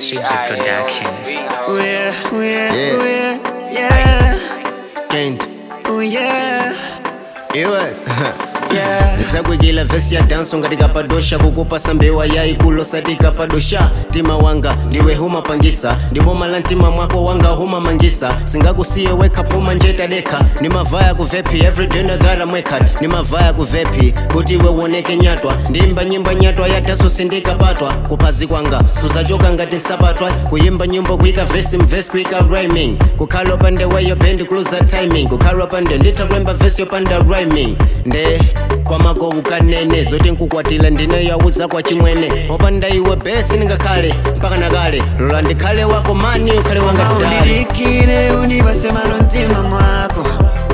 Streams of production. Oh yeah, oh yeah, Yeah. oh yeah, yeah, Kent oh yeah, iwe yeah. zakwigila vesi ya danso ngatikapadosha kukupasa mbewa yaikulu satikapadosha tima wanga ndiwe humapangisa ndiboma la mtima mwako wanga humamangisa singakusiye weka puma njeta deka ni mavaya kuvepi everyday nadhara mwekad ni mavaya kuvepi kuti iwe uoneke nyatwa ndimba nyimba nyatwa yadaso sindikapatwa kupazi kwanga suzachoka ngati nsapatwa kuyimba nyimbo kuika vesi mvesi kuika rhyming kukhala pande weyo bendi kuluza timing kukhala pande nditakwemba vesi yopanda rhyming nde kwamako ukanene zoti nkukwatila ndine yauza kwa chimwene opanda iwe besi ningakhale mpaka nakale lola ndikhale wako mani ukhale wanga kudale Undidikire univase malo mtima mwako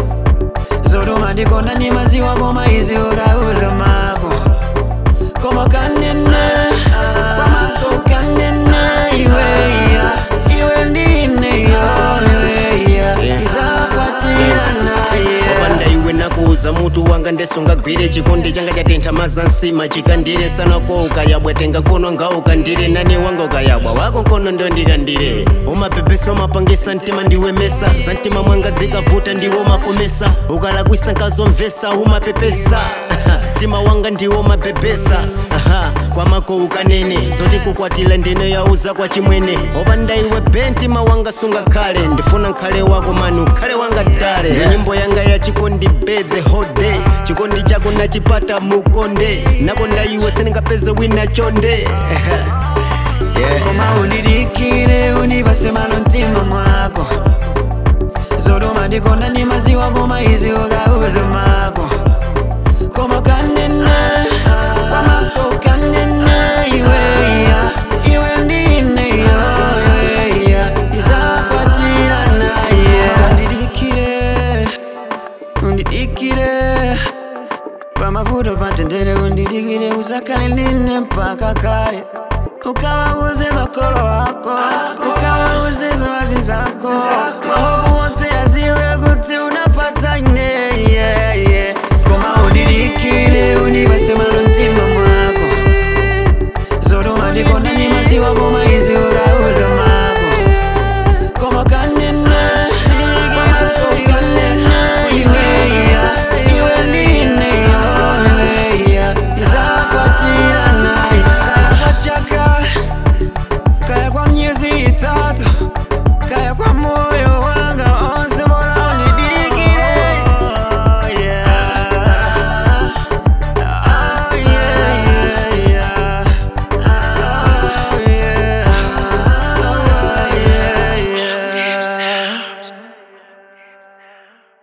zoruma ndikonda ni maziwa koma izi ukauza mako koma kanene kwamako kanene iweya iwe ndine yoyoya izakwatirana opanda iwe nakuuza mutu wanga ndesungagwire chikondi changa chatentha maza nsima chikandire sana ko ukayabwetenga kono nga ukandire nani wanga ukayabwa wako kono ndo ndikandire umapepesa umapangisa mtima ndiwe mesa za mtima mwanga zikavuta ndiwe umakomesa ukalakwisa nkazomvesa umapepesa mtima wanga ndiwo umapepesa Aha, kwamako ukanene zoti kukwatila ndine yauza kwa chimwene opanda iwe bentima wanga sungakhale ndifuna nkhale wako mani ukhale wanga dale yeah. nyimbo yanga ya chikondi be the whole day chikondi chako nachipata mukonde nakonda iwe sindingapeze wina chonde yeah. koma undidikire univase malo mtima mwako zoruma ndikonda ni maziwa koma izi ukauza mako koma kanene kwamako kanene iweya iwe ndine yoyoya izakwatirana yeah. undidikire undidikire pamavuto patendere undidikire usakale nine mpaka kale ukawauze makolo wako ukawauze zoazi zako mahovu wose aziwe kuti unapata ine yeah, yeah. koma undidikire univase malo mtima mwako zoruma ndikonda ni maziwa koma